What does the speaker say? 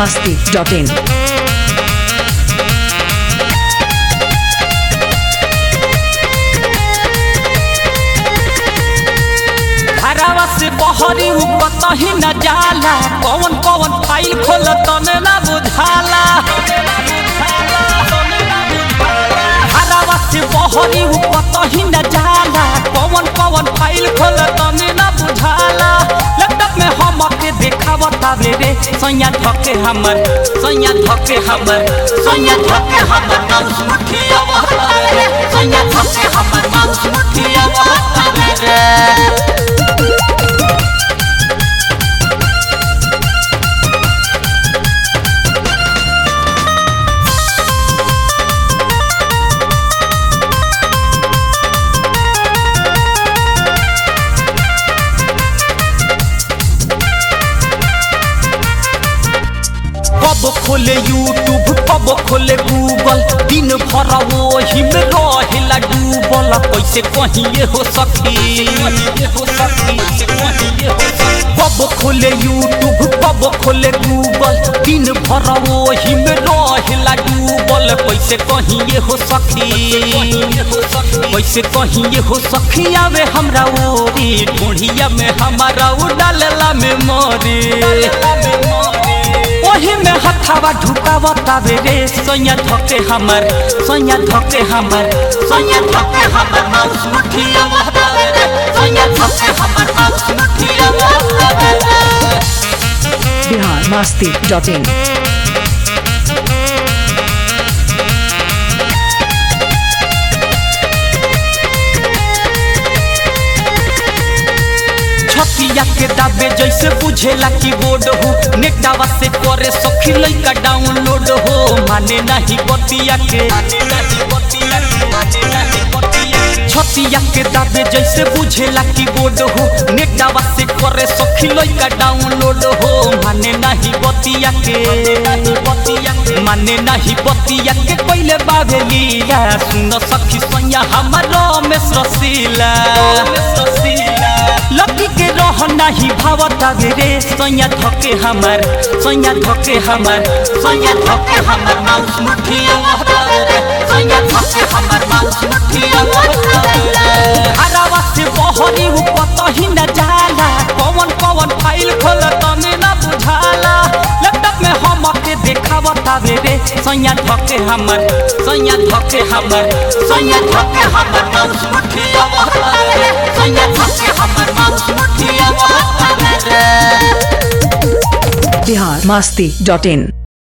masti.in. घरवा से बहरी उ कतही न जाला कौन कौन फाइल खोल तने ना बुझाला घरवा से बहरी उ कतही न जाला कौन कौन फाइल खोल तने ना बुझाला लैपटॉप में हम के देखावता रे रे सैया धके हमर सैया धके हमर सैया धके हमर माउस मुठिया वहता रे सैया धके हमर माउस मुठिया वहता रे कब खोले यूट्यूब कब खोले गूगल दिन भर वही में रहेला डूबल कैसे कहिए हो सखी कब खोले यूट्यूब कब खोले गूगल दिन भर वही में रहेला डूबल कैसे कहिए हो सखी कैसे कहिए हो सखी आवे हमरा ओरी ढूढ़िया में हमारा उड़ालेला में मोरी ओही में हथावा ढुकावा तावे रे सैया धके हमर सैया धके हमर सैया धके हमर माउस मुठिया वहतावे रे सैया धके हमर माउस मुठिया वहतावे रे Bihar masti.in. छतिया के दाबे जैसे बुझेला की बोर्ड हो नेटावा से करे सखी लइका डाउनलोड हो माने नहीं बतिया के छतिया के दाबे जैसे बुझेला की बोर्ड हो नेटावा से करे सखी लइका डाउनलोड हो माने नहीं बतिया के माने नहीं बतिया के पहले बाबे लीला सुन सखी सैया हमारा में रसीला लकी के रह नाही भावता रे सैया धके हमर सैया धके हमर सैया धके हमर माउस मुठिया वहतावे रे सैया धके हमर माउस मुठिया वहतावे रे हरावा से बहरी उ कतही न जाला कौन कौन फाइल खोल तने न बुझाला लैपटॉप में हम के देखावता रे सैया धके हमर सैया धके हमर सैया धके हमर माउस मुठिया वहतावे रे सैया धके हमर माउस मुठिया वहतावे रे Bihar masti.in.